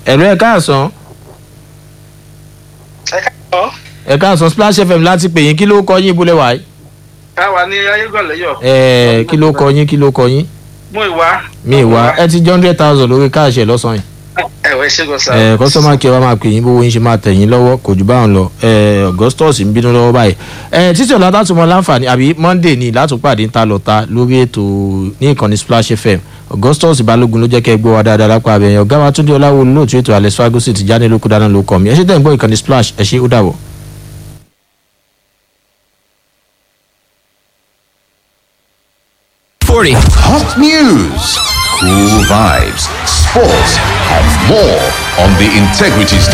ẹ̀rọ ẹ̀ káàsán ẹ káàbọ̀ ẹ̀ káàsán splash fm láti pè yín kí ló kọ yín ibùlẹ̀ wáyé. káwa ní ayégọ̀lẹ́yọ̀ ẹ̀ kí ló kọ yín kí ló kọ yín. mú ìwá. mi ìwà ẹ ti jẹ́ hundred thousand lórí káàṣì ẹ̀ lọ́sàn-án yìí. ẹ̀wẹ̀ ṣẹ́gun sá. ẹ kọ́sọ́mà kí ẹ wá máa pè yín bówó yín ṣe máa tẹ̀ yín lọ́wọ́ kò jù báwọn lọ ẹ augustus ń bínú lọ́wọ́ báyìí ẹ títí ọ̀la látúmọ̀ láǹfààní àbí monday ní látúpàdé ńta lọ́ta lórí ètò ní ìkànnì splash fm augustus balógun ló jẹ́ kẹ́ ẹ gbọ́ wa dáadáa lápá abẹ́yẹn ọ̀gá wa túndé ọláwo lóòtú ètò alex fagosi ti jáde lóko dáná ló kọ́ mi ẹ ṣe tẹ̀ ń gbọ́ ìkànnì splash ẹ ṣe ó dàbọ̀. Forty. Hot news, cool vibes, sports, and more on the Integrity Station.